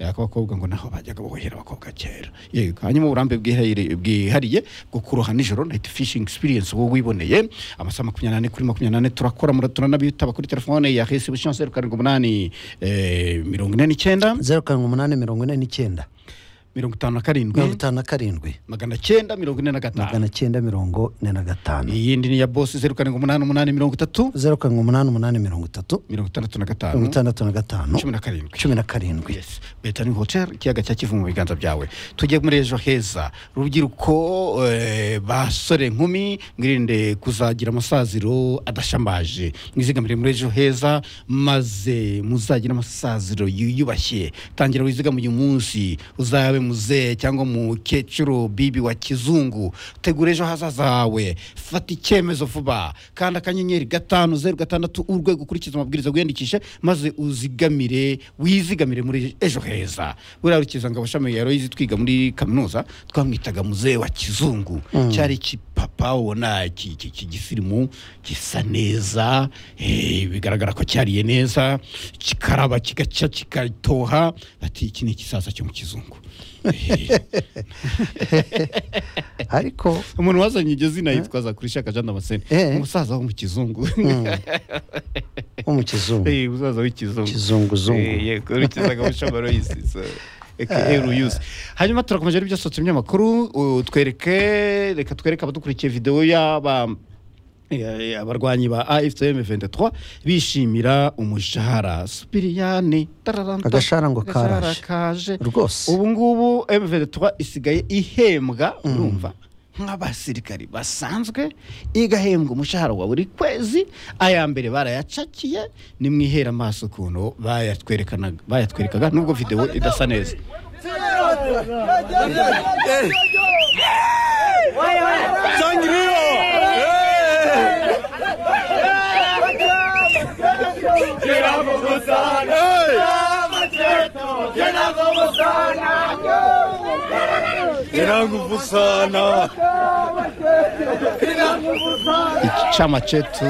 akabakobwa ngo naho bajyaga bohera abakobwa kera yego hanyuma uburambe bwihariye- bwihariye bwo kuroha nijoro nayiti fishingi egisipiriyensi wowe wiboneye amasaha makumyabiri n'ane kuri makumyabiri turakora mura turanabitaba kuri telefone ya hesi bushyuhe zeru karindwi umunani eh, mirongo ine n'icyenda zeru karindwi umunani mirongo ine n'icyenda mirongo itanu na karindwi mirongo itanu na karindwi magana cyenda mirongo ine na gatanu magana cyenda mirongo ine na gatanu iyindi ni iya bosi zeru karindwi umunani umunani mirongo itatu zeru karindwi umunani umunani mirongo itatu mirongo itandatu na mirongo gatanu itandatu na gatanu cumi na karindwi cumi na karindwi yes betani hotel ikiyaga cya kivu mu biganza byawe tujye muri ejo heza rubyiruko eh, basore nkumi mwirinde kuzagira amasaziro adashambaje mwizigamire muri ejo heza maze muzagire amasaziro yiyubashye tangira wizigama uyu munsi uzabe muzehe cyangwa umukecuru bibi wa kizungu tegura ejo hazaza hawe fata icyemezo vuba kandi akanyenyeri gatanu zeru gatandatu urwego ukurikiza amabwiriza wiyandikishe maze uzigamire wizigamire muri ejo heza buriya rukizanga amashami ya royizi twiga muri kaminuza twamwitaga muzehe wa kizungu cyari ikipapa ubona iki- iki- iki gisirimu gisa neza eh, bigaragara ko cyariye neza kikaraba kigaca kikatoha bati iki ni ikisaza cyo mu kizungu Eh, ariko umuntu wazanye iryo zina yitwaza kuri shaka jean damascene Eh. umusaza wo mu kizungu wo mu kizungu Eh, umusaza w'ikizungu kizunguzungu Eh, yego urukizaga mushamaro y'isi so aka ruyuzi hanyuma turakomeje ari byasohotse mu binyamakuru uh, twereke reka twereke abadukurikiye videwo y'aba eh, abarwanyi ba AFCM 23 bishimira umushahara Supiriyani tararanta, Agashahara ngo agashahara karaje. kaje rwose ubu ngubu M23 isigaye ihembwa urumva nk'abasirikari basanzwe igahembwa umushahara wa buri kwezi aya mbere barayacakiye nimwihera amaso ukuntu bayatwerekanaga- bayatwerekaga nubwo videwo idasa neza nguvu sana Iki chama chetu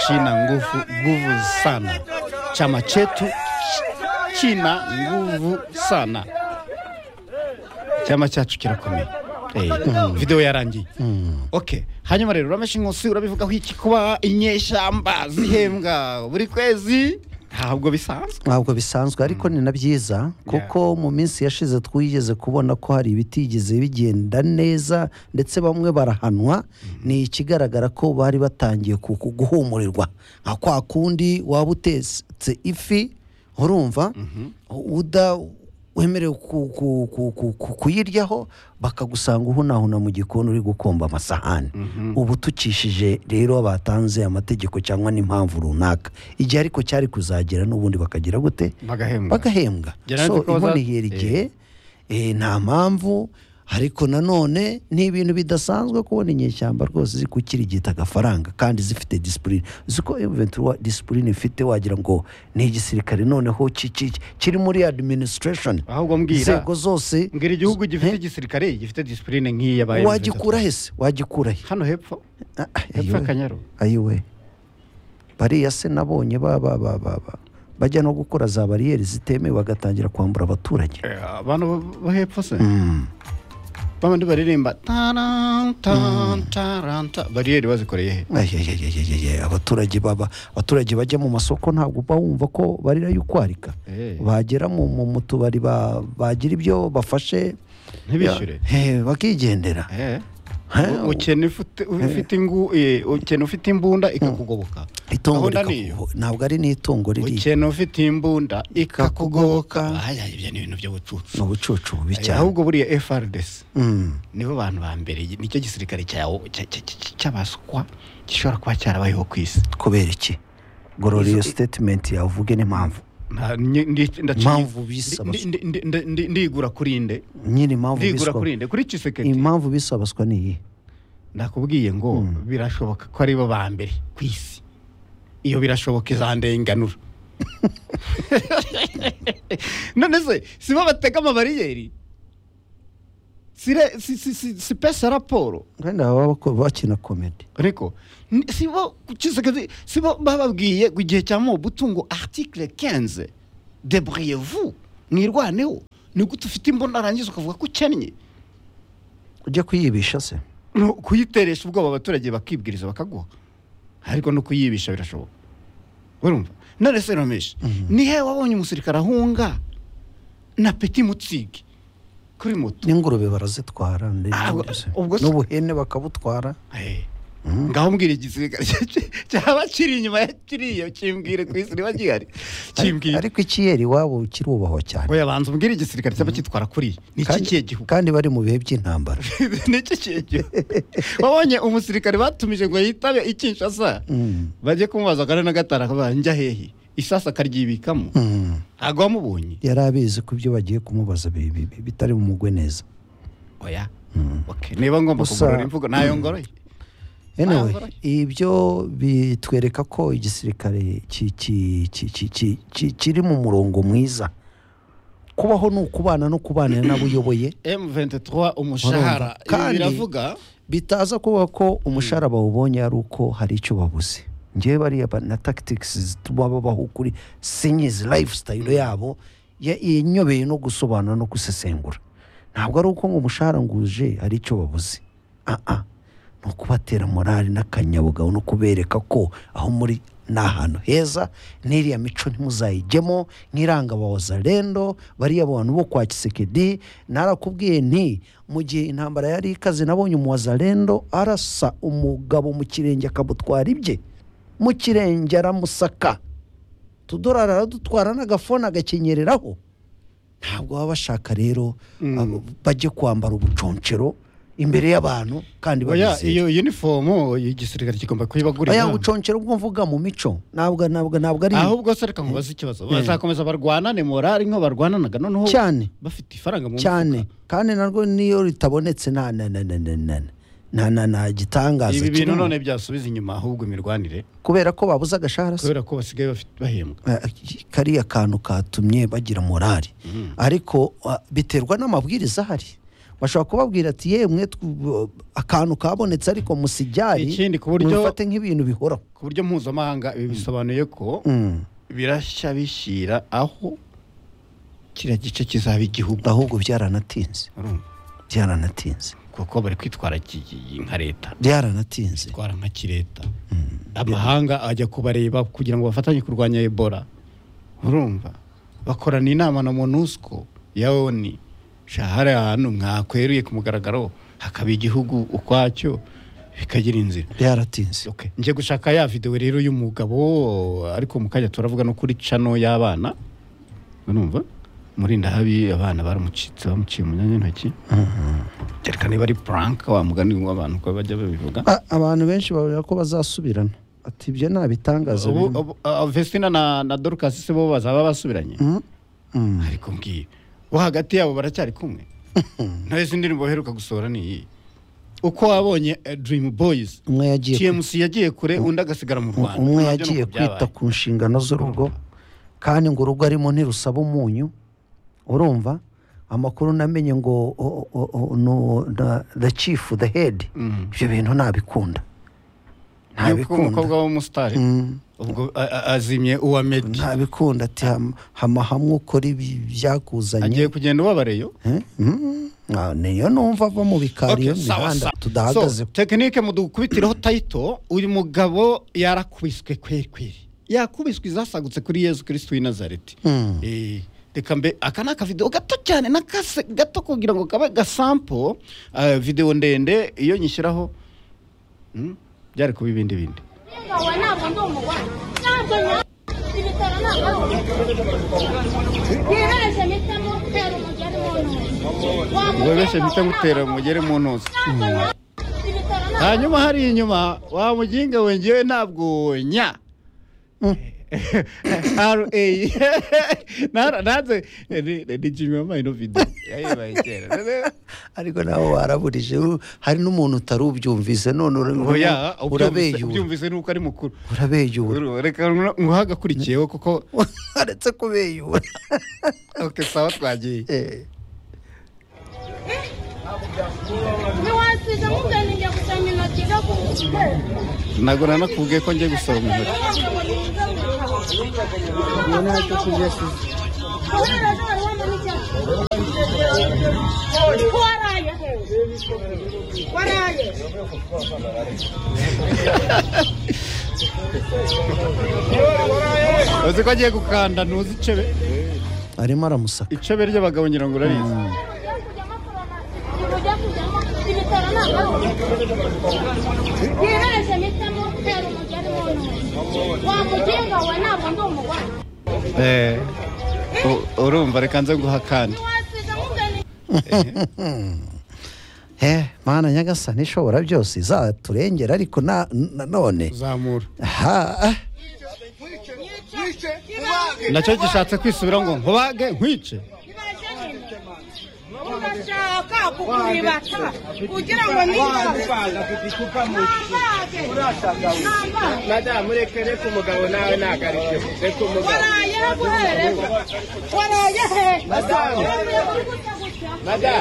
china nguvu nguvu sana chama chetu ch- china nguvu sana icyama cyacu kirakomeye Eh, videwo yarangiye okay hanyuma rero urameshi nkusi urabivugaho iki kuba inyeshyamba zihembwa buri kwezi ntabwo bisanzwe ntabwo bisanzwe ariko ni na byiza kuko mu minsi yashize twigeze kubona ko hari ibitigeze bigenda neza ndetse bamwe barahanwa ni ikigaragara ko bari batangiye ku- ku- guhumurirwa nka kwa kundi waba utetse ifi urumva uda wemerewe ku- ku- ku- ku- ku- kuyiryaho bakagusanga uhunahuna mu gikoni uri gukomba amasahani ubu tukishije rero batanze amategeko cyangwa n'impamvu runaka igihe ariko cyari kuzagera n'ubundi bakagira gute bagahembwa bagahembwa Gerard, so ko baza- iboneye igihe eh, nta mpamvu ariko nanone ni ibintu bidasanzwe kubona inyeshyamba rwose ziri gukirigita agafaranga kandi zifite disipurine ziko eventura disipurine ifite wagira ngo ni igisirikare noneho ki- ki- kiri muri administration ahubwo mbwira inzego zose mbwira igihugu gifite igisirikare gifite disipurine nk'iyi yabaye wagikura hese wagikura he hano hepfo Ah, ah, hepfo ayiwe. y'akanyaru ayiwe bariya se nabonye ba ba ba ba ba bajya no gukora za bariyeri zitemewe bagatangira kwambura abaturage Eh, abantu bo- bo hepfo se babandi baririmba taran, taran, taran, ta- bariyeri bazikoreye he Ayayayayayaya, abaturage baba abaturage bajya mu masoko ntabwo uba wumva ko barira y'ukwarika Eh. bagera mu mu- mu tubari ba- bagira ibyo bafashe Ntibishyure. Ya, eh, bakigendera Eh. Ha, U- ukena ifite- ufite ingu- eh, ukena ufite imbunda ikakugoboka itungo Gahunda rikakugo- niyo. ntabwo ari n'itungo riri ukena ufite imbunda ikakugoboka Ikakugoboka. Aya, ibyo ni ibintu by'ubucucu ni ubucucu bubi Eh, cyane ahubwo buriya FRDC Mm. nibo bantu ba mbere nicyo gisirikare cyawo- cya- cya- cya- cy'abaswa gishobora kuba cyarabayeho ku isi kubera iki gorora iyo sitetimenti yawe uvuge n'impamvu Nta- ni- ndi- ndaciye- Impamvu bisa ndi- ndi- ndi- ndi- ndi- ndigura kuri nde nyine impamvu ndigura biswa kuri nde kuri kiseketi impamvu bisabaswa ni iyi nakubwiye ngo birashoboka ko ari bo ba mbere ku isi iyo birashoboka izandenganura none se si bo batega amabariyeri si, re- si, si, si, si pesa raporo kandi baba bako- bakina komedi ariko ni- si bo Tshisekedi- si bo bababwiye ngo igihe cya mobutu ngo article 15 debriez vous mwirwaneho ni gute ufite imbunda arangiza ukavuga ko ukennye ujya kuyibisha se ni ukuyiteresha ubwoba abaturage bakibwiriza bakaguha ariko no kuyibisha birashoboka urumva none se rameshi ni he wabonye umusirikare ahunga na peti mutsige kuri moto n'ingurube barazitwara ndetse Ah, ubwo- n'ubuze. ubwo se- n'ubuhene bakabutwara Eh. ngaho mbwira igisirikare cyaba kiri inyuma ya kiriya kimbwire ku isi niba gihari kimbwire ariko ikiyeri iwabo kirubahwa cyane oya banza umbwire igisirikare cyaba kitwara kuri ni iki Kandi- kihe gihugu kandi bari mu bihe by'intambara ni iki kihe gihugu wabonye umusirikare batumije ngo yitabe ikinshasa Mm. bajye kumubaza akane na gatanu akabaza njya hehe isasa akaryibikamo Mm. ntabwo wamubonye yari abizi ko ibyo bagiye kumubaza bi- bi- bi- bitari bumugwe neza oya Okay, niba ngomba Gusa- kugorora imvugo nayo ngoroye anyway Ah, ibyo bitwereka ko igisirikare ki- ki- ki- ki- ki- ki- kiri mu murongo mwiza kubaho ni ukubana no kubanira n'abo uyoboye M23 umushahara Urumva. ibi Kandi- biravuga bitaza kuba ko umushahara bawubonye ari uko hari icyo babuze ngewe bariya ba- na tactics zituma babaho kuri sinyizi lifestyle yabo ya- yanyobeye no gusobanura no gusesengura ntabwo ari uko ngo umushahara nguje hari icyo babuze Ah, ah. ni ukubatera morali n'akanyabugabo no kubereka ko aho muri ni ahantu heza n'iriya mico ntimuzayijyemo nk'iranga abawazarendo bariya bantu bo kwa kisekedi narakubwiye nti mu gihe intambara yari ikaze nabonye umuwazarendo arasa umugabo mu kirenge akamutwara ibye mu kirenge aramusaka utudorari aradutwara n'agafone agakenyereraho ntabwo baba bashaka rero abo- bajye kwambara ubuconcero imbere y'abantu kandi oya babizeye iyo uniform igisirikare kigomba kuyibagurira aya ubuconcero bwo mvuga mu mico ntabwo ntabwo ntabwo ari ahubwo se reka nkubaze ikibazo bazakomeza barwanane morali nko barwananaga noneho cyane bafite ifaranga mu cyane mufuka. kandi narwo niyo ritabonetse nta na na na na na na na na gitangaza ibi bintu kirimo. none byasubiza inyuma ahubwo imirwanire kubera ko babuze agashahara se kubera ko basigaye bafite bahembwa Eh, kariya kantu katumye bagira morali ariko ah, biterwa n'amabwiriza ahari bashobora kubabwira ati yemwe tw- akantu kabonetse ariko musijyari Ikindi ku buryo- mubifate nk'ibintu bihoraho ku buryo mpuzamahanga ibi bisobanuye ko Mm. birashya bishyira aho kiriya gice kizaba igihugu ahubwo byaranatinze Urumva? byaranatinze kuko bari kwitwara iki- nka leta byaranatinze itwara nka kireta amahanga ajya kubareba kugira ngo bafatanye kurwanya ebola urumva bakorana inama na monusco ya oni sha hari ahantu mwakweruye ku mugaragaro hakaba igihugu ukwacyo bikagira inzira byaratinze Okay. njye gushaka ya videwo rero y'umugabo ariko mu kanya turavuga no kuri cano y'abana urumva murinda habi abana baramucitse bamuciye mu myanya y'intoki reka niba ari puranka wa mugani w'abantu uko bajya babivuga A- abantu benshi babura ko bazasubirana ati ibyo nta bitangaza ubu birimo." ubu- uh, Vestina na na Dorcas se bo bazaba basubiranye Mm, mm. ariko mbwiye wo hagati yabo baracyari kumwe nawe izi ndirimbo baheruka gusohora ni iyi uko wabonye eh, Dream Boys umwe yagiye ku- TMC yagiye kure undi agasigara mu Rwanda umwe Nabyo yagiye nuko kwita byabaye. ku nshingano z'urugo kandi ngo urugo arimo ntirusaba umunyu urumva amakuru namenye ngo o- o- o- no- na- the chief the head Mhm. ibyo bintu ntabikunda yuko umukobwa ntabikunda w'umusitari Mm. ubwo a- a- azimye uwa medi ntabikunda ati "Hama- hama hamwe ukora ibi byakuzanye agiye kugenda ubabareyo Eh? Mm. Ah, niyo numva ava mu bikari iyo Okay, sawa, mihanda sawa. tudahagaze So, tekinike mudukubitiraho tayito uyu mugabo yarakubiswe kweri kweri yakubiswe izasagutse kuri yezu kirisitu w'i nazareti Mm. Eh, reka mbe aka ni akavidewo gato cyane n'akase gato kugira ngo kabe gasampo eh, videwo ndende iyo nyishyiraho mm, byari kuba ibindi bindi 我那不弄不惯，那不能，这个在那那我。你那什么什么带了我家的我弄， ubwo benshi mpita mutera mugere mu ntuza 那不能，这个在那。 hanyuma hariya inyuma wa muginga we ngewe ntabwo nya ra Nara- nanze eh, ni- ni jimmy wambaye ino video yayibaye kera ariko nawe waraburije u- hari n'umuntu utari ubyumvise none uri- oya ubyumvise urabeyura ubyumvise nuko ari mukuru urabeyura Uru- reka nguhe agakurikiyeho kuko aretse kubeyura okay, sawa twagiye Eh, ntiwasiga muganiriye gusoma intoki zo ku ntabwo nanakubwiye ko ngiye gusoroma intoki kubera ko wari wambaye icyatsi uzi ko agiye gukanda ntuzi icebe arimo aramusaka icebe ry'abagabo ngira ngo urarizi yiharaje mpitamo gutera umugani w'umuntu wamugenga we ntabwo ndi umugore Eh, u- urumva reka nze guha kandi ntiwasiga mugani he mana nyagasani ishobora byose izaturengera ariko na- na- none zamura ha nacyo gishatse kwisubira ngo nkubage nkwice ibaze nyine urashaka kukuribata kugira ngo nibaze nambage nambage madamu reka reka umugabo nawe ntagarikeho reka umugabo warayeho guhereza warayeho Madamu. madamu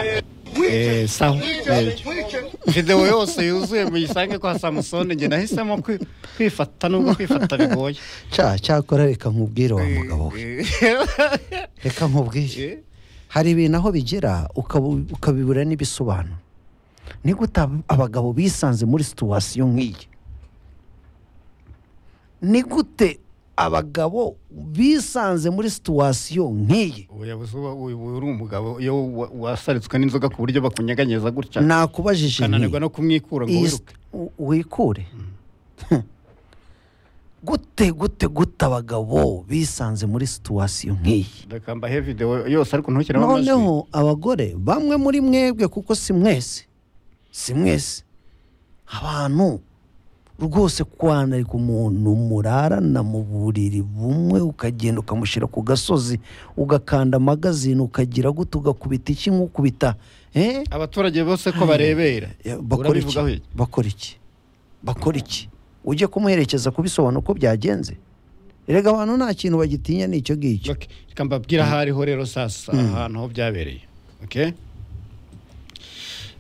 Eh, sawa yego. videwo yose yuzuye muyisange kwa samusoni njye nahisemo kwi- kwifata nubwo kwifata bigoye cya cyakora reka nkubwire wa mugabo we reka nkubwire hari ibintu aho bigira ukabu- ukabibura n'ibisobanuro ni gute ab- abagabo bisanze muri situwasiyo nk'iyi ni gute abagabo bisanze muri situwasiyo nk'iyi ubuyobozi uba uba uri umugabo iyo wa- wasaritswe n'inzoga ku buryo bakunyeganyeza gutya nakubajije nti, ukananirwa no kumwikura ngo iyi wiruke si- u- wikure gute gute gute abagabo bisanze muri situwasiyo nk'iyi reka mbahe videwo yose ariko ntukiremo amajwi noneho abagore bamwe muri mwebwe kuko si mwese si mwese abantu rwose kwanarika umuntu murarana mu buriri bumwe ukagenda ukamushyira ku gasozi ugakanda amagazine ukagira gute ugakubita iki nk'ukubita eh? abaturage bose ko barebera bakora iki urabivugaho iki bakora iki bakora iki ujye kumuherekeza kubisobanura uko byagenze erega abantu nta kintu bagitinya ni icyo ngicyo Okay, reka mbabwira aho ariho rero sasa ahantu aho byabereye okay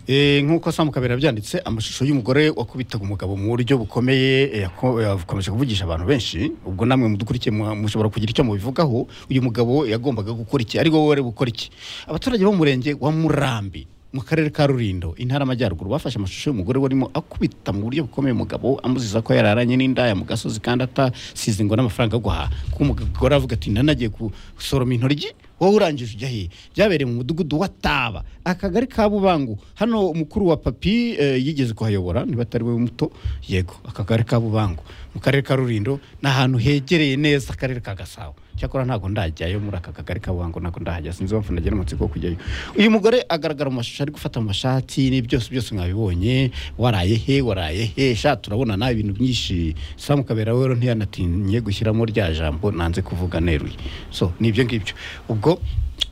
Eh, nk'uko Sam Kabera yabyanditse amashusho y'umugore wakubitaga umugabo mu buryo bukomeye eh, yako- yakomeje kuvugisha abantu benshi ubwo namwe mudukurikiye mwa- mushobora kugira icyo mubivugaho uyu mugabo yagombaga gukora iki ari wowe gukora iki abaturage bo mu murenge wa Murambi mu karere ka Rulindo intara amajyaruguru bafashe amashusho y'umugore warimo akubita mu buryo bukomeye umugabo amuziza ko yararanye n'indaya mu gasozi kandi atasize ngo n'amafaranga yo guhaha kuko umugore avuga ati nanagiye gusoroma intoryi wowe urangije ujya hehe byabereye mu mudugudu wa Taba akagari ka Bubangu hano umukuru wa papi eh, yigeze kuhayobora niba atari we muto yego akagari ka Bubangu mu karere ka Rulindo ni ahantu hegereye neza akarere ka Gasabo cyakora ntabwo ndajyayo muri aka kagari ka Bubangu ntabwo ndahajya sinzi impamvu nagira amatsiko yo kujyayo uyu mugore agaragara mu mashusho ari gufata amashati ni byose byose mwabibonye waraye he waraye he sha turabona nawe ibintu byinshi Sam Kabera we rero ntiyanatinye gushyiramo rya jambo nanze kuvuga neruye so ni ibyo ngibyo ubwo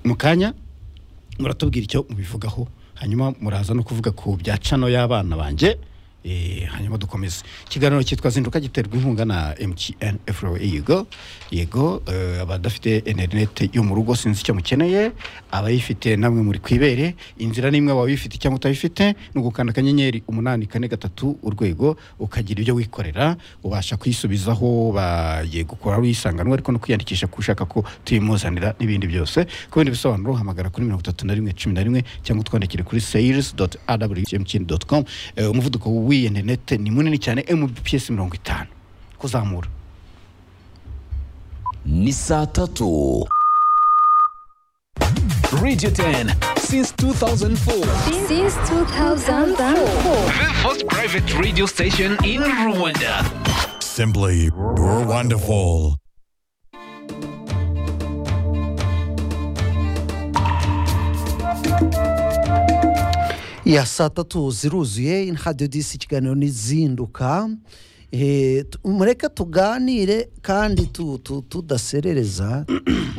mu kanya muratubwira icyo mubivugaho hanyuma muraza no kuvuga ku bya cano y'abana banjye eh, hanyuma dukomeze ikiganiro cyitwa zinduka giterwa inkunga na mtn fro yego yego eh, abadafite interineti yo mu rugo sinzi icyo mukeneye abayifite namwe muri kwibere inzira n'imwe waba uyifite cyangwa utayifite ni ugukanda akanyenyeri umunani kane gatatu urwego ukagira ibyo wikorera ubasha kuyisubizaho bagiye gukora wisanganwa ariko no kwiyandikisha kushaka ko tuyimuzanira n'ibindi byose ku bindi bisobanuro hamagara kuri mirongo itatu na rimwe cumi na rimwe cyangwa utwandikire kuri sales com umuvuduko w'iyi interineti ni munini cyane mbps mirongo itanu kuzamura ni saa tatu radio 10 since 2004 Since 2004. the first private radio station in rwanda Simply, you're wonderful. ya saa tatu ziruzuye hadiyo disi ikiganiro n'izinduka Eh, tu- mureke tuganire kandi tu- tu- tudaserereza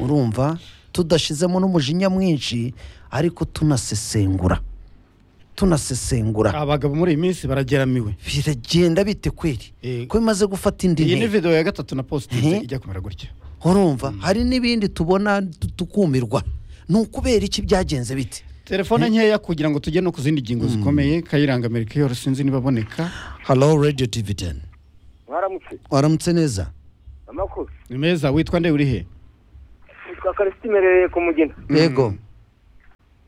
urumva tudashizemo n'umujinya mwinshi ariko tunasesengura tunasesengura abagabo muri iyi minsi barageramiwe biragenda bite kweri Eh, ko bimaze gufata indi iyi ni ntera video ya gatatu na positive Mhm. ijya kumera gutya urumva hari n'ibindi tubona tu- tukumirwa ni ukubera iki byagenze bite telefone nkeya kugira ngo tujye no ku zindi ngingo zikomeye kayiranga amerika yoro sinzi niba aboneka halo radiyo tivi teni mwaramutse waramutse neza amakuru ni meza witwa nde uri he yitwa karisiti merereye ku mugina yego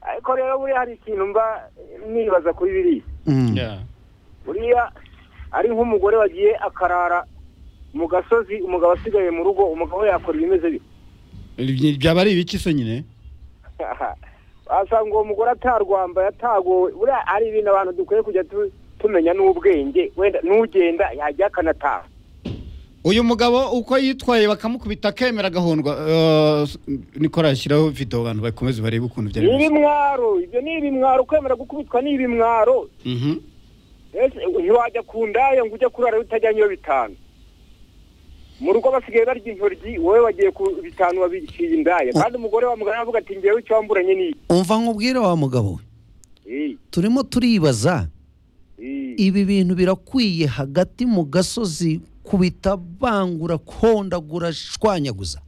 ariko rero buriya hari ikintu mba nibaza kuri biriya Mm. Yeah. uriya ari nk'umugore wagiye akarara mu gasozi umugabo asigaye mu rugo umugabo yakora ibimeze bite Ibi- byaba ari ibiki se nyine wasanga uwo mugore atarwambaye atagowe buriya ari ibintu abantu dukwiye kujya tu- tumenya n'ubwenge wenda n'ugenda yajya akanataha uyu mugabo uko yitwaye bakamukubita akemera agahondwa eh, s- nikora yashyiraho video abantu bakomeze barebe ukuntu byari bimeze ibimwaro ibyo ni ibimwaro kwemera gukubitwa ni ibimwaro Mhm. ese ntiwajya ku ndaya ngo ujye kurara utajyanye iyo bitanu mu rugo basigaye barya intoryi wowe wagiye ku bitanu wabiciye indaya kandi umugore wa mugore aravuga ati ngewe icyo wamburanye ni iki umva nk'ubwire wa mugabo we Eh, turimo turibaza eh. ibi bintu birakwiye hagati mu gasozi kubita bangura kondagura shwanyaguza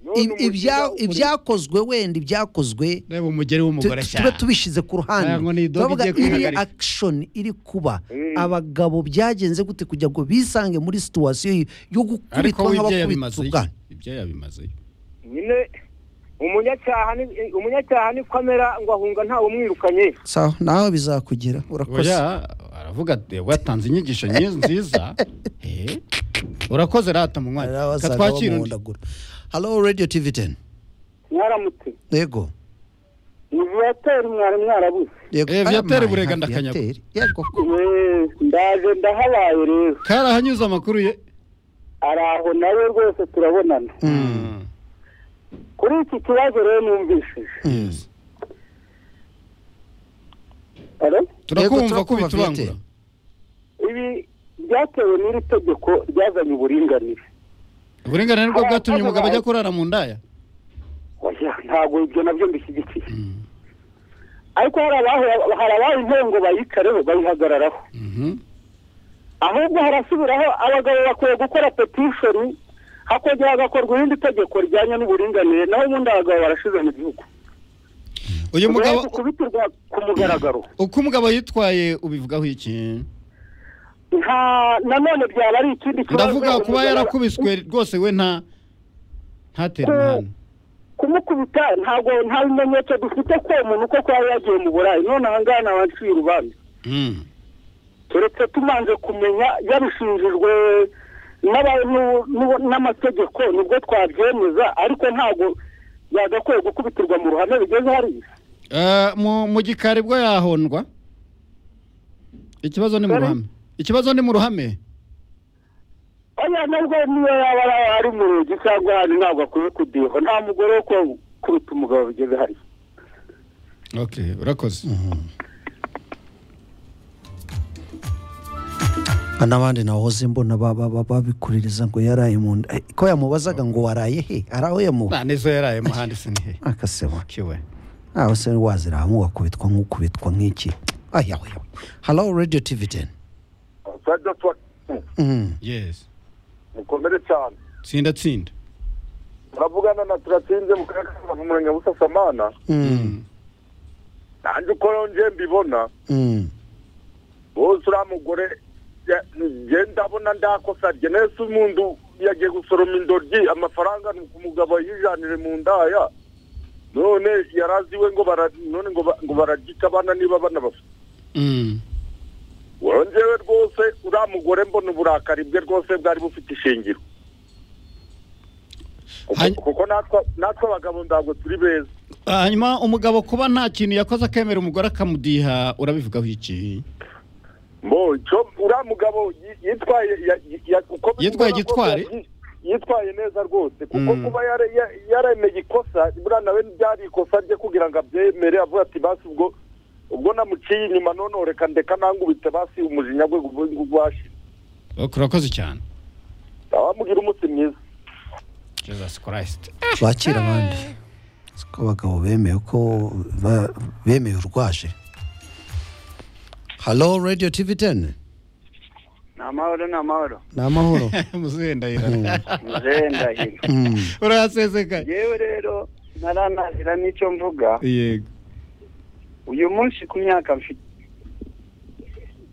None Ib- ibya- umushinga ibyakozwe wenda ibyakozwe reba umugeri tu- w'umugore tube cyane tubishyize ku ruhande Aya ngo ni idobo Turavuga igiye kwihagarika. iri akishoni iri kuba Mm. abagabo byagenze gute kugira ngo bisange muri situwasiyo yo ariko gukubitwa we ibyo nk'abakubitwa yabimaze ubwana ibyo yabimaze nyine umunyacyaha ni eh, umunyacyaha niko amera ngo ahunga ntawe umwirukanye sawa nawe bizakugera urakoze oya aravuga ati watanze inyigisho nyi- nziza Eh, urakoze rata Hari munywa abasaga katwakira undi bamuhondagura halo radiyo tivi teni mwaramutse yego ni viyatere mwari mwarabuze yego Eh, Viateur Aya, Burega nka ndakanyaga. Viateur. yego ndaje ndahabaye rero karahanyuze amakuru ye ari aho nawe rwose turabonana Mm. kuri iki kibazo rero numvishije turakumva turakumva, kubitubangura Viateur. ibi byatewe n'iri tegeko ryazanye uburinganire uburenganire bwo Hari bwatumye abakozi umugabo ajya bawe. kurara mu ndaya oya ntabwo ibyo nabyo mbishyigikiye ariko hari abaho- hari abaho intebe ngo bayikareho bayihagararaho Mhm. ahubwo harasubiraho abagabo bakwiye gukora petishoni hakongera hagakorwa irindi tegeko rijyanye n'uburinganire naho ubundi abagabo barashize mu gihugu uyu mugabo Uretse kubitirwa ku mugaragaro uko umugabo yitwaye ubivugaho iki nta nanone byaba ari ikindi kibazo ndavuga kuba umugabo- yarakubiswe rwose we nta ntatere Ku- umwana kumukubita ntabwo nta bimenyetso dufite ko uwo muntu ko kuba yagiye mu burayi none aha ngaha nabaciye urubanza Mm. turetse tumanze kumenya yabishinjijwe n'abantu n'ubu- n'amategeko nibwo twabyemeza ariko ntabwo yagakwiye gukubitirwa mu ruhame bigeze hariya Eh, mu- mu gikari bwo yahondwa ikibazo ni mu Sorry? ruhame ikibazo ni mu ruhame oya nubwo niyo yaba ari- ari mu rugi cyangwa ahandi ntabwo akwiye kudiho nta mugore wo ku- kuruta umugabo bigeze hariya okay urakoze Hari n'abandi nahoze mbona ba- ba- ba- babikuririza ngo yaraye mu nda Eh, ko yamubazaga ngo waraye he ari aho yamuha nta nizo yaraye muhandi sinihe akasema kiwe aho se wazirahamu ugakubitwa nk'ukubitwa nk'iki ayawe halo radiyo tivi teni yes mukomere cyane tsinda tsinda turavugana na turatsinze mu karere ka rubavu umurenge wa busasamana nanjye uko nje mbibona bose uriya mugore ya- nge ndabona ndakosa rye nese umuntu yagiye gusoroma indoryi amafaranga ni umugabo yijanire mu ndaya none yaraziwe ngo bara- none ngo ba- ngo baragica abana niba abana bafite Mm. wongewe rwose uriya mugore mbona uburakari bwe rwose bwari bufite ishingiro Kuko- Hany- kuko natwe- natwe abagabo ntabwo turi beza hanyuma umugabo kuba nta kintu yakoze akemera umugore akamudiha urabivugaho iki mbo cyo uriya mugabo yi- yitwaye ya- ya- uko bimubona Yitwaye kose gitwari? yi- yitwaye neza rwose kuko Mm. kuba yare- ya- yaremeye ikosa buriya nawe byari ikosa rye kugira ngo abyemere avuga ati basi ubwo ubwo namuciye inyuma none reka ndeka nangubite basi umujinya gwe gwashira Ok, urakoze cyane abamugira umunsi mwiza jesus christ bakira abandi ko abagabo bemeye ko ba- bemeye urwaje halo radiyo tivi teni ni amahoro ni amahoro ni amahoro muzehe ndahira muzehe ndahiro Mm. urahasesekaye yewe rero naranahira n'icyo mvuga yego uyu munsi ku myaka mfite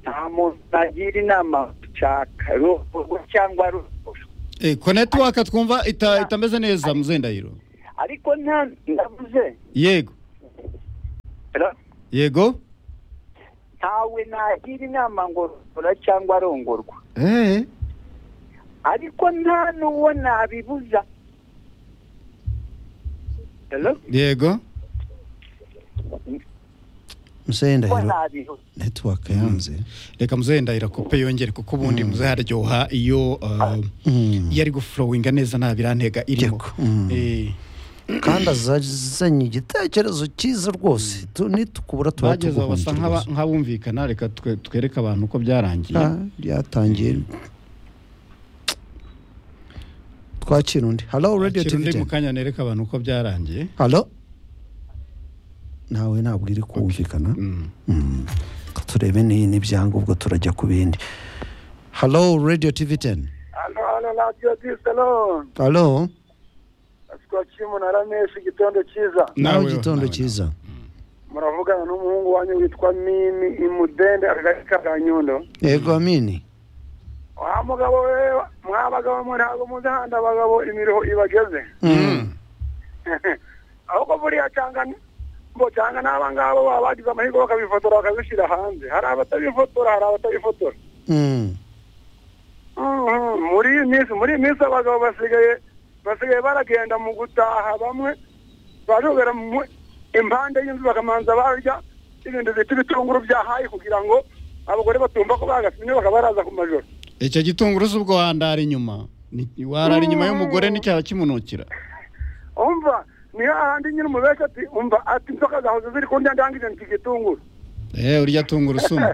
nta muntu nagira inama gucaka rugo cyangwa ruguru Eh, ko netiwaka twumva ita- itameze neza muzehe ndahiro ariko nta ndavuze yego ra- yego ntawe nagira inama ngo rora cyangwa arongorwa eh ariko nta n'uwo nabibuza Hello? yego Uwo muzehe ndahiro nabibuza netiwaka yanze reka muzehe ndahira kope yongere kuko ubundi muzehe aryoha iyo uh, iyo ari gufurowinga neza nta birantega irimo Eh, kandi azazanye igitekerezo cyiza rwose tu- nitukubura tuba bageze aho tuguhunze basa nk'aba- rwose nk'abumvikana reka twe- twereke abantu uko byarangiye Ah, byatangiye twakira undi halo radiyo Kira undi tivi mu kanya nereka abantu uko byarangiye halo nawe ntabwo iri kumvikana Mm. Mm. Reka turebe ni n'ibyangombwa turajya ku bindi halo radiyo tivi teni hano hano radiyo disalo halo twakira umunara menshi igitondo cyiza nawe Nawe- igitondo nawe- cyiza muravugana n'umuhungu wanyu witwa mimi imudende akagari ka kanyundo yego amini wa mugabo we mwa bagabo mwe ntabwo muzi ahandi abagabo imiruho ibageze Mm. ahubwo buriya cyangwa ngo cyangwa n'aba ngabo baba bagize amahirwe bakabifotora bakabishyira hanze hari abatabifotora hari abatabifotora Mm. Mhm, muri iyi minsi muri iyi minsi abagabo basigaye basigaye baragenda mu gutaha bamwe barubera mu impande y'inzu bakamanza barya ibintu bita ibitunguru bya hayi kugira ngo abagore batumva ko bagasinye bakabaraza ku majoro icyo gitunguru si ubwo wandara inyuma Ni- warara inyuma y'umugore n'icyaha kimunukira umva ni hahandi nyine umubeshya ati umva ati inzoka zahoze ziri kundya ndangije nti igitunguru eh urya tungurusumu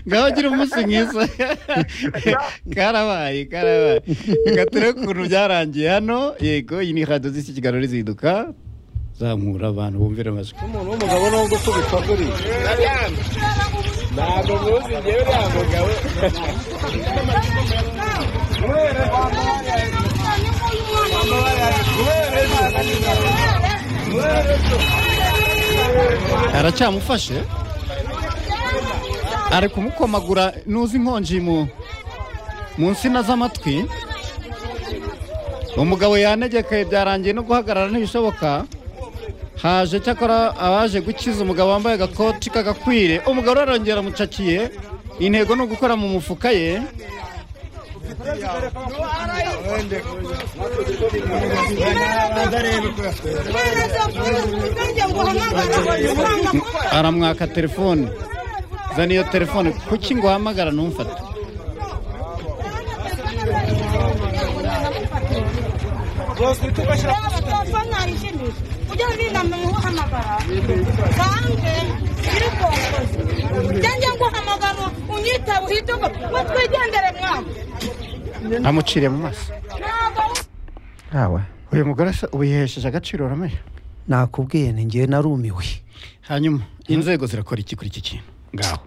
ngaho gira umunsi mwiza karabaye karabaye reka turebe ukuntu byarangiye hano yego iyi ni radiyo z'iki kiganiro rizinduka zamura abantu bumvira amajwi umuntu w'umugabo nubwo ukubitwa kuriya ntabwo muzi ngewe uriya mugabo aracyamufashe ari kumukomagura nuzi inkonji mu mu nsina z'amatwi umugabo yanegekaye byarangiye no guhagarara ntibishoboka haje cyakora abaje gukiza umugabo wambaye agakoti k'agakwire umugabo arongera amucakiye intego ni ugukora mu mufuka ye aramwaka telefone zana iyo telefone kuki ngo uhamagara ntumfate njye nguhamagara unyitabe uhite ngo ngo twigendere mwamu amuciriye mu maso ntabwo ntawe uyu mugore se ubu yihesheje agaciro uramenye nakubwiye ni ngewe narumiwe hanyuma inzego zirakora iki kuri iki kintu ngaho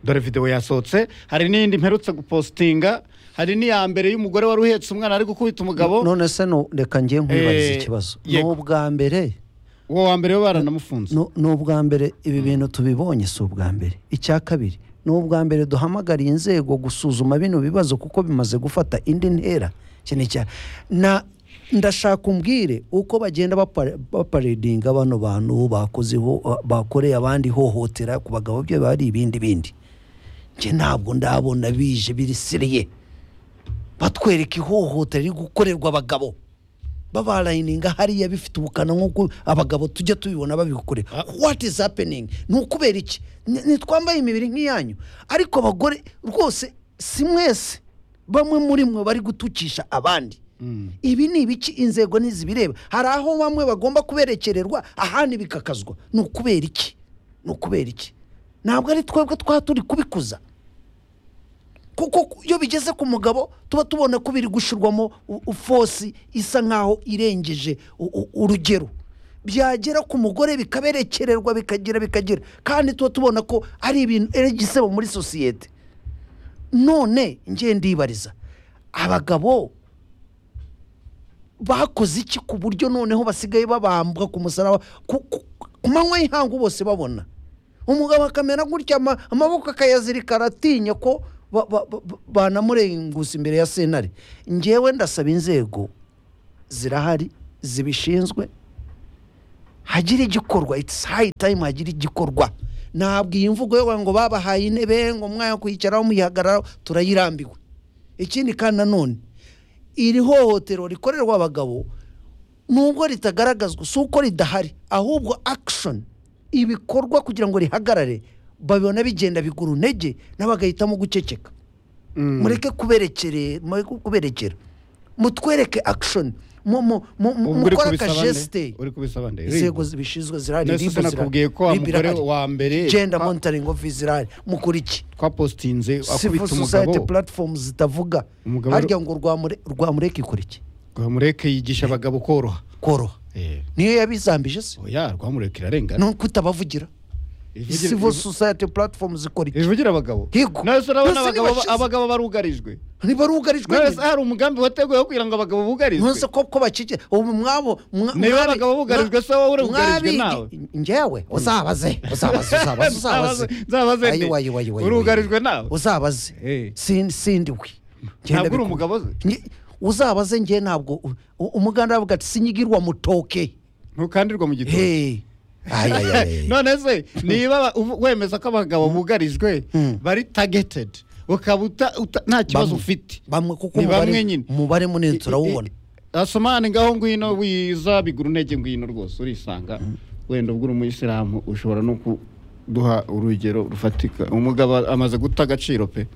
dore videwo yasohotse hari n'indi mperutse gupositinga hari n'iya mbere y'umugore wari uhetse umwana ari gukubita umugabo none se nu- reka ngiye nkwibariza Eh, ikibazo ni yego. ubwa mbere uwo wa mbere we baranamufunze nu- ni ubwa mbere ibi bintu tubibonye si ubwa mbere icya kabiri ni ubwa mbere duhamagariye inzego gusuzuma bino bibazo kuko bimaze gufata indi ntera iki ni icya- na ndashaka umbwire uko bagenda bapa- baparedinga bano bantu bakoze iho- bakoreye abandi ihohotera ku bagabo byo bari ibindi bindi njye ntabwo ndabona bije birisiriye batwereka ihohotera riri gukorerwa abagabo babarayininga hariya bifite ubukana nk'uko abagabo tujya tubibona babikore what is happening ni ukubera iki Ni- nitwambaye imibiri nk'iyanyu ariko abagore rwose si mwese bamwe muri mwe bari gutukisha abandi ibi ni ibiki inzego ntizibireba hari aho bamwe bagomba kuberekererwa ahandi bikakazwa ni ukubera iki ni ukubera iki ntabwo ari twebwe twaba turi kubikuza kuko iyo bigeze ku mugabo tuba tubona ko biri gushyirwamo u- u- fosi isa nk'aho irengeje u- u- urugero byagera ku mugore bikaberekererwa bikagira bikagira kandi tuba tubona ko ari ibintu ari igisebo muri sosiyete none ngiye ndibariza abagabo bakoze iki ku buryo noneho basigaye babambwa ku musaraba ku ku- ku manywa y'ihangu bose babona umugabo akamera gutya ama- amaboko akayazirika aratinya ko ba- ba- ba- banamurenguza imbere ya sentare ngewe ndasaba inzego zirahari zibishinzwe hagire igikorwa it's high time hagire igikorwa ntabwo iyi mvugo yo ngo babahaye intebe ngo mwanya wo kuyicaraho muyihagararaho turayirambiwe ikindi kandi nanone iri hohotero rikorerwa abagabo nubwo ritagaragazwa si uko ridahari ahubwo akishoni ibikorwa kugira ngo rihagarare babibona bigenda bigura intege nabo bagahitamo guceceka mureke kuberekere mureke kuberekera mutwereke akishoni mukora akajesite uri kubisaba nde inzego zibishinzwe zirahari Nasi ribu sinakubwiye ko wa Ribu mugore irahari. wa mbere genda twa- monitoring office zirahari mukora iki twapositinze civil akubita society umugabo platforms zitavuga Umugabo- harya ngo rwamure- rwamureka ikora iki rwamureke yigisha abagabo koroha koroha Eh, niyo yabizambije se oya rwamureke irarengana nuko utabavugira Ivugira- civil society platforms zikora iki ivugira abagabo Higo. none se urabona None se abagabo ntibashize- abagabo barugarijwe niba rugarijwe none se nyine. hari umugambi wateguwe wo kugira ngo abagabo bugarijwe nonse ko ko bakikije ubu mwabo mwa- Niba mwabi- abagabo bugarijwe, mwa- se wowe urugarijwe mwabigi- nawe? njyewe uzabaze uzabaze uzabaze uzabaze Nzabaze nde? ayiwa ayiwa ayiwa Urugarijwe nawe? uzabaze Eh. Sin- sindiwe ntabwo Ngenda uri biku- umugabo ze Nge- uzabaze njye ntabwo u- u- umuganda aravuga ati sinyigirwa mutoke ntukandirwa mu gitoki Hey. Ay, ay, ay, ay. none se niba ba- uvu- wemeza ko abagabo bugarijwe Mm. bari tageted ukaba uta- uta- nta kibazo Bamwe- ufite bamwe kuko Ni umubare- bamwe nyine. umubare munini turawubona asomane ngaho ngwino wiza bigura intege ngwino rwose urisanga wenda ubwo uri umuyisilamu ushobora no kuduha urugero rufatika umugabo amaze guta agaciro pe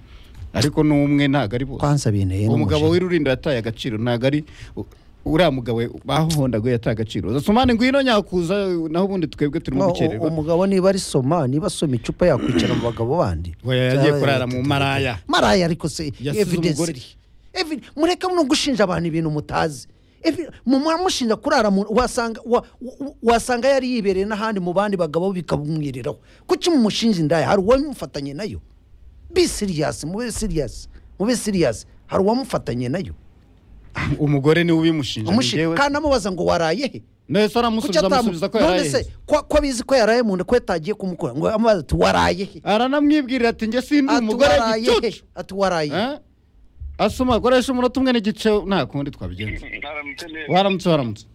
ariko n'umwe ntabwo ari bose kwanza binteye umugabo n'umujinya. w'irurinda yataye agaciro ntabwo ari u- uriya mugabo bahondaguye yataye agaciro zasomane ngwino nyakuza naho ubundi twebwe turimo No, gukererwa u- umugabo niba ari soma niba asoma icupa yakwicara mu bagabo bandi Oya, yagiye kurara mu maraya. maraya ariko se Yasize evidence umugore. iri Evi- mureke no gushinja abantu ibintu mutazi Evi- mu- muramushinja kurara mu- wasanga wa- wa- wasanga yari yibereye n'ahandi mu bandi bagabo bikamwiriraho kuki mumushinja indaya hari uwamufatanye nayo be serious mube serious mube serious hari uwamufatanye nayo umugore niwe ubimushinja Amushinja- njyewe kandi amubaza ngo waraye he none se kuki aramusubiza amusubiza ko none se yarayaheze ko ko abizi ko yaraye mu nda ko yatagiye kumukora ngo amubaza ati waraye he aranamwibwirira ati njye sindi Ati, umugore "Waraye he?" gicucu ati waraye he? Eh? asoma akoresha umunota umwe n'igice nta kundi twabigenza waramutse waramutse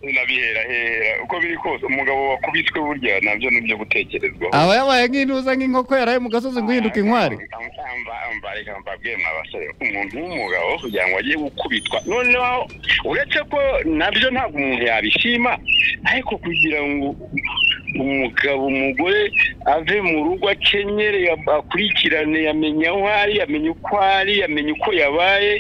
nabihera hera uko biri kose umugabo wakubiswe burya nabyo nibyo gutekerezwaho aba yabaye nk'intuza nk'inkoko yaraye mu gasozi ngo ihinduka inkwari mbareka mbabwire mwa basore umuntu w'umugabo kugira ngo agiye gukubitwa noneho uretse ko nabyo ntabwo umuntu yabishima ariko kugira ngo umugabo umugore ave mu rugo akenyere ya- akurikirane yamenya aho ari yamenya uko ari yamenya uko yabaye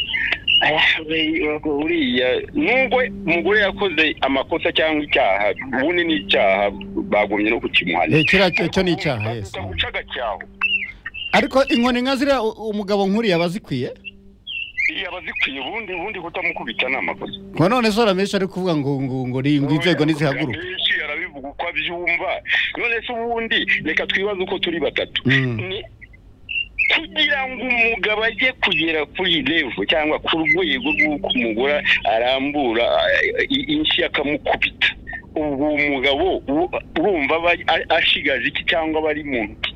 uriya nubwo umugore yakoze amakosa cyangwa icyaha ubundi ni icyaha bagombye no Eh, kukimuhanira kiriya cyo- cyo ni icyaha yes. guca agacyaho ariko inkoni nka ziriya u- umugabo nk'uriya aba azikwiye iyo abazikwiye ubundi ubundi kutamukubita ni amakosa ngo none se uramenshi ari kuvuga ngo ngo ngo ni ngo inzego ntizihaguruka Menshi arabivuga uko abyumva none se ubundi reka twibaze uko turi batatu Mm. Ni- kugira ngo umugabo ajye kugera kuri revo cyangwa ku rwego rw'uko umugore arambura eh, i- inshyi akamukubita ubwo uwo mugabo u- urumva aba a- ashigaje iki cyangwa aba ari muntu ki?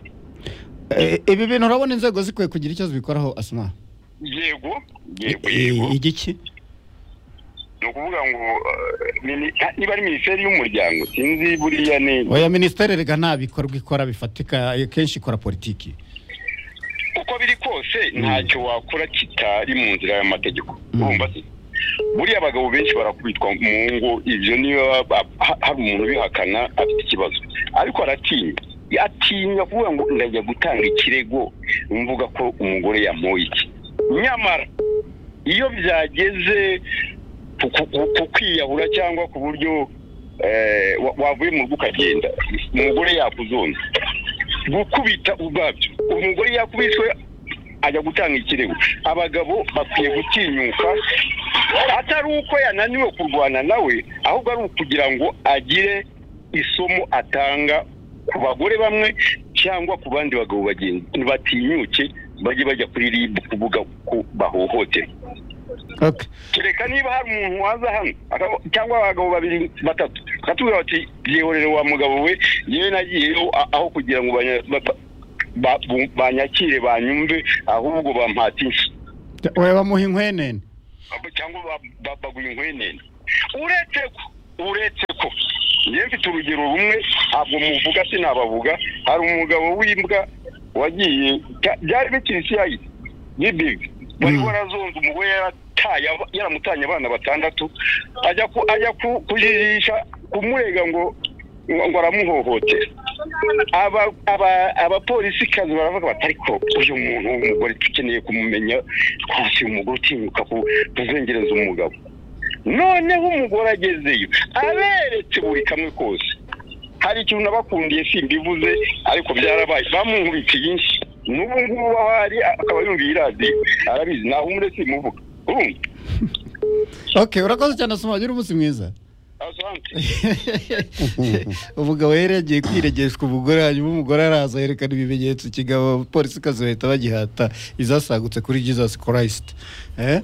Eh, ibi bintu urabona inzego zikwiye kugira icyo zibikoraho asuma yego yego yego igiki ni ukuvuga ngo eh, mini- niba ari minisiteri y'umuryango sinzi buriya ni oya minisiteri rega nta bikorwa ikora bifatika kenshi ikora politiki uko biri kose ntacyo wakora kitari mu nzira y'amategeko urumva se buriya abagabo benshi barakubitwa mu ngo ibyo niyo ba- ha- hari umuntu ubihakana afite ikibazo ariko aratinya atinya kuvuga ngo ndajya gutanga ikirego mvuga ko umugore yamuha iki nyamara iyo byageze ku- ku- ku- ku kwiyahura cyangwa ku buryo eh, wa- wavuye mu rugo ukagenda umugore yakuzonze gukubita ubwabyo umugore yakubiswe ajya gutanga ikirego abagabo bakwiye gutinyuka atari uko yananiwe kurwana nawe ahubwo ari ukugira ngo agire isomo atanga ku bagore bamwe cyangwa ku bandi bagabo bagenzi batinyuke bajye bajya kuri rib kuvuga ko bahohoterwa okay kereka niba hari umuntu waza hano akaba- cyangwa abagabo babiri batatu bakatubwira bati byihorere wa mugabo we yewe nagiyeyo a- aho kugira ngo banya- ba- ba- bu- banyakire banyumve ahubwo bampata inshyi oya bamuha inkwenene Abo- cyangwa ba- ba- baguha inkwenene uretse ko uretse ko ngiye mfite urugero rumwe ntabwo muvuga sinabavuga hari umugabo w'imbwa wagiye bya- byari bikiri siyayi y'ibibi wari warazonze umugore yarataye aba- yaramutanye abana batandatu ajya ku ajya ku- kujirisha kumurega ngo ngo aramuhohotera aba- aba- abapolisi kazi baravuga bati ariko uyu muntu w'umugore dukeneye kumumenya twasi umugore utinyuka ku- kuzengereza umugabo noneho umugore agezeyo aberetse buri kamwe kose hari ikintu nabakundiye simbivuze ariko byarabaye bamunkubitiye inshi n'ubu ngubu aho ari akaba yumviye iradiyo arabizi naho umure simuvuga urumva okay urakoze cyane asoma ugira umunsi mwiza umugabo yari yagiye kwiregeshwa umugore hanyuma umugore araza yerekana ibimenyetso kigabo abapolisi kazi bahita bagihata izasagutse kuri jesus christ Eh?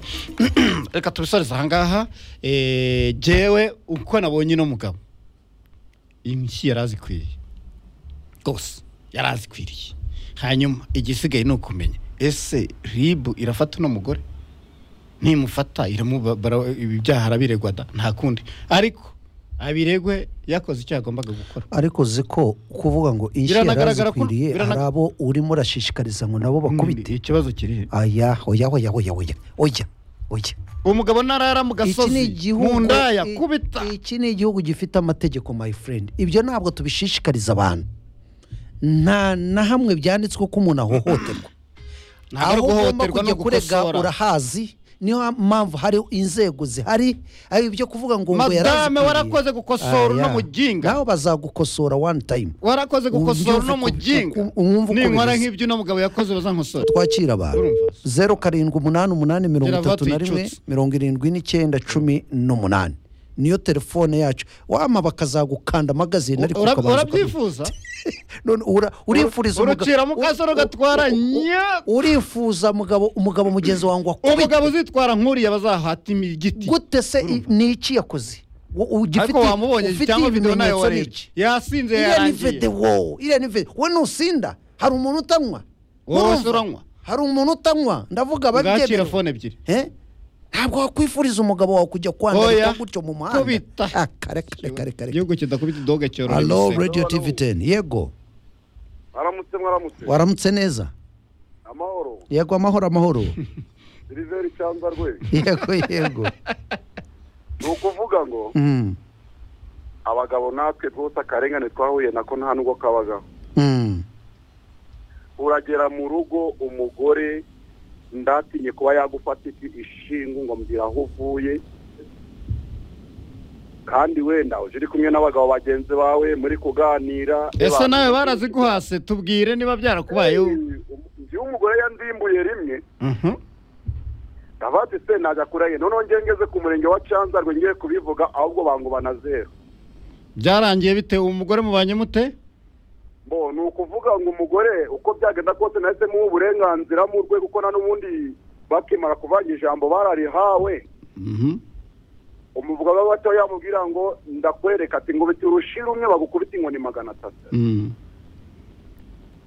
reka tubisorize ahangaha eh, jewe uko nabonye uno mugabo inshyi yari azikwiriye rwose yari azikwiriye hanyuma igisigaye ni ukumenya ese ribu irafata uno mugore nimufata iramuba- bara- ibyaha arabiregwa da nta kundi ariko abiregwe yakoze icyo yagombaga gukora ariko uzi ko kuvuga ngo inshyi Biranagaragara ko- yarazikwiriye birana- hari abo urimo urashishikariza ngo nabo bakubite ikibazo kiri aya oya oya oya oya oya oya umugabo narara mu iki ni gasozi mu igihugu ndaya i- kubita iki ni igihugu gifite amategeko my friend ibyo ntabwo tubishishikariza abantu nta na hamwe byanditswe ko umuntu ahohoterwa Ntabwo ari guhohoterwa, ni kujya kurega ugukosora. urahazi niyo mpamvu hari inzego zihari ari ibyo kuvuga ngo ngo madame yarazikwiriye. warakoze gukosora uno Aya. muginga nawe bazagukosora one time warakoze gukosora Ubyumve uno uko- muginga uko- umwumve uko ninkora bimeze. nk'ibyo uno mugabo yakoze bazankosora twakira abantu zeru karindwi umunani umunani mirongo Geravato itatu na rimwe yicutse. mirongo irindwi n'icyenda cumi n'umunani niyo telefone yacu wama bakazagukanda amagazine ariko Ura- ukabanza ukabyumva. urabyifuza None ura- urifuriza umugabo- urucira mu kasoro u- u- gatwara u- u- nya urifuza umugabo umugabo mugenzi wangu akubita umugabo uzitwara nk'uriya bazahata imi- igiti gute se i- ni iki yakoze Wo- ariko ugifite- wamubonye ufite cyangwa video nayo ibimenyetso ni warebye iki yasinze iriya ni vede yarangiye wowe iriya ni vede wowe ntusinda hari umuntu utanywa wowe Urumva? se uranywa hari umuntu utanywa ndavuga ngakira ababyemera fone ebyiri Eh? ntabwo wakwifuriza umugabo wawe kujya Oya. kwandika gutyo mu Kubita. muhanda Ah, kare kare kare kare igihugu kidakubita idoga cyorora Hello, ibisebe radio tv 10 yego mwaramutse mwaramutse waramutse neza amahoro yego amahoro amahoro siliveri cyangwa rwe yego yego ni ukuvuga ngo Mm, abagabo natwe rwose akarengane twahuye nako nta nubwo kabagaho mm. uragera mu rugo umugore ndatinye kuba yagufata iki ishingu ngo mbwira aho uvuye kandi wenda uje uri kumwe n'abagabo bagenzi bawe muri kuganira ese nawe baraziguhase tubwire niba byarakubayeho njyewe umugore yandimbuye rimwe ndavuga ati se najya kurahira noneho njye ngeze ku murenge wa canzarwe ngiye kubivuga ahubwo banguba na zeru byarangiye bite umugore mubanye mute bo ni ukuvuga ngo umugore uko byagenda kose nahise muha uburenganzira mu rwego uko n'ubundi bakimara kuvanga ijambo bararihawe Mhm. umuvuga we bato yamubwira ngo ndakwereka ati ngo biti urushira umwe bagukubita inkoni magana atatu Mm.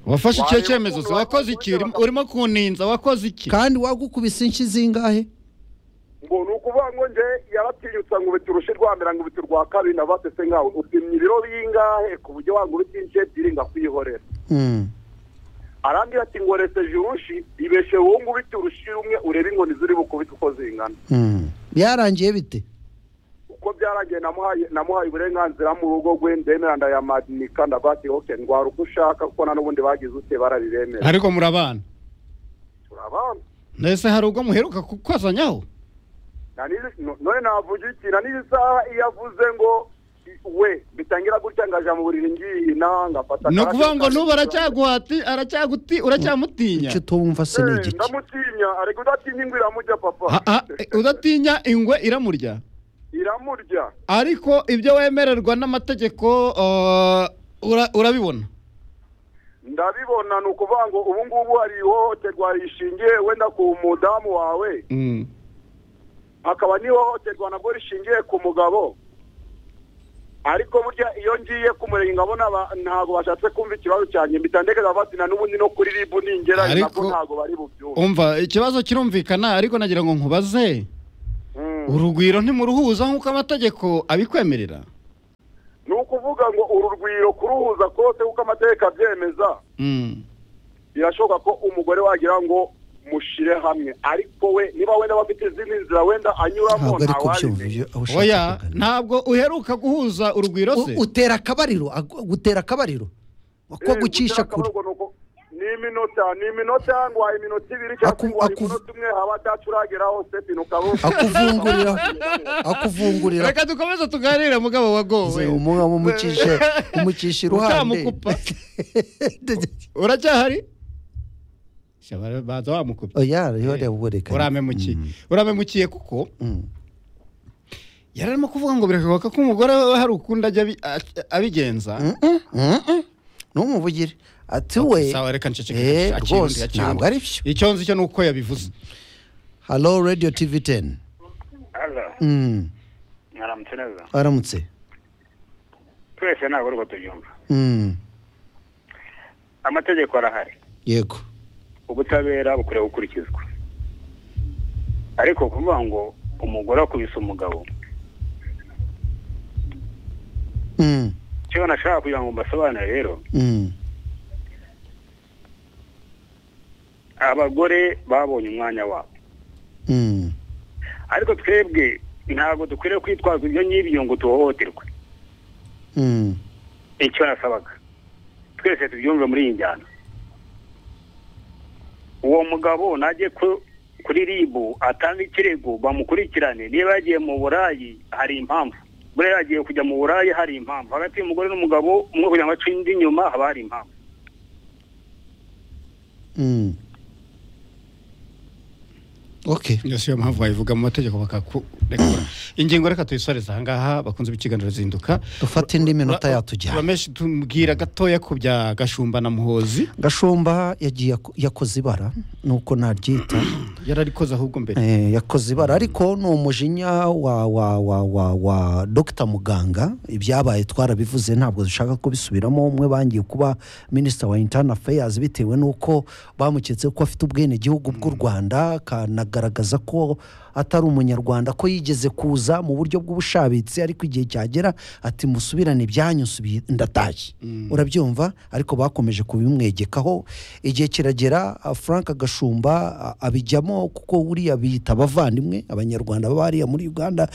wafashe icyo Wayo cyemezo se ukuntu wakoze iki wakubise Urimo- baka- urimo kuninza wakoze iki kandi wagukubise inshyi zingahe ngo ni ukuvuga ngo nje yaratinyutsa ngo biti urushi rwa mbere ngo biti urwa kabiri ndavate se nkawe upimye ibiro bingahe ku buryo wanga ubiti ince ebyiri ngakwihorera Mm, arambwira ati ngo reseje urushi ibeshe wowe ngo ubiti urushi rumwe urebe inkoni ziri bukubite uko zingana mm. byarangiye bite uko byarangiye namuhaye namuhaye uburenganzira mu rugo rwe ndemera ndayamanika ndavuga ati ok ndwara uko ushaka kuko na n'ubundi bagize ute barabiremera ariko murabana turabana ese hari ubwo muheruka kukwazanyaho Na n'izi- no- none navuga iki na n'izi saha iyo avuze ngo i- we bitangira gutya ngaja mu buriri ngiye inaha ngafata ni akarabyo ukuvuga ngo kanjye n'ubu kanjye. aracyaguhati aracyaguti uracyamutinya icyo utumva se ni Eh, igiki ndamutinya ariko udatinya ingwe iramurya papa Ha- ha, eh, udatinya ingwe iramurya iramurya ariko ibyo wemererwa n'amategeko eh, ura- urabibona ndabibona ni ukuvuga ngo ubu ngubu hari ihohoterwa rishingiye wenda ku mudamu wawe Mm. hakaba n'ihohoterwa nabwo rishingiye ku mugabo ariko burya iyo ngiye kumurega nkabona aba- ntabwo bashatse kumva ikibazo cyanjye mpita ndekeza batsina n'ubundi no kuri ribu ningera Ariko- nabwo ntabwo bari bubyumve umva ikibazo kirumvikana ariko nagira ngo nkubaze Mm. urugwiro ntimuruhuza nk'uko amategeko abikwemerera ni ukuvuga ngo uru rwiro kuruhuza kose kuko amategeko abyemeza birashoboka ko umugore wagira ngo mushire hamwe ariko we niba wenda bafite izindi nzira wenda anyuramo ntabwo ari kubyumva ntawazimenya ibyo aho ushaka oya kugana. ntabwo uheruka guhuza urugwiro se U- utera akabariro ag- gutera akabariro ko Eh, gucisha gutera kure akabariro ni uko- ni iminota ni iminota nguhaye iminota ibiri cyangwa Aku- nguhaye aku- umunota umwe haba atacurageraho sepine ukaba akuvungurira akuvungurira reka dukomeze tuganire mugabo wagowe umugabo umucisha umucisha iruhande utamukupa uracyahari Shabara, baza wamukupa oya rero ubu reka uramemukiye uramemukiye kuko yari arimo kuvuga ngo birashoboka ko umugore we hari ukundi ajya abi- a- abigenza ntumuvugire ati we sawa reka nceceke Eh, akiri undi, rwose akiri ntabwo undi. ari byo icyo nzi cyo ni uko yabivuze halo radiyo tivi teni Mm, mwaramutse neza aramutse twese ntabwo urwo tubyumva Mm, amategeko arahari yego ubutabera bukwiriye gukurikizwa ariko kuvuga ngo umugore akubise umugabo Mm, icyo nashaka kugira ngo mbasobanure rero mm, abagore babonye umwanya wabo mm. ariko twebwe ntabwo dukwiriye kwitwaza ibyo ngibyo ngo tuhohoterwe Mm, icyo nasabaga twese tubyumve muri iyi njyana uwo mugabo najye ku- kuri ribu atange ikirego bamukurikirane niba yagiye mu burayi hari impamvu buriya yagiye kujya mu burayi hari impamvu hagati y'umugore n'umugabo umwe kugira ngo ace undi inyuma haba hari impamvu mm. okay yose iyo mpamvu wayivuga mu mategeko bakakurekura ingingo reka tuyisoreze ahangaha bakunze ibikiganiro zinduka dufate indi minota yatujyana urameshi tumbwira gatoya ku bya gashumba na muhozi gashumba yagiye ako- yakoze ibara nuko naryita yararikoze ahubwo mbere Eh, yakoze ibara ariko ni umujinya wa wa wa wa wa dogita muganga ibyabaye twarabivuze ntabwo dushaka kubisubiramo umwe bangiye kuba minisita wa intani afeyazi bitewe n'uko bamuketse ko afite ubwenegihugu bw'u rwanda akanagaragaza ko atari umunyarwanda ko yigeze kuza mu buryo bw'ubushabitsi ariko igihe cyagera ati musubirane ibyanyu nsubi- ndatashye urabyumva ariko bakomeje kubimwegekaho igihe kiragera ah, frank gashumba ah, abijyamo kuko buriya biyita abavandimwe abanyarwanda baba hariya muri uganda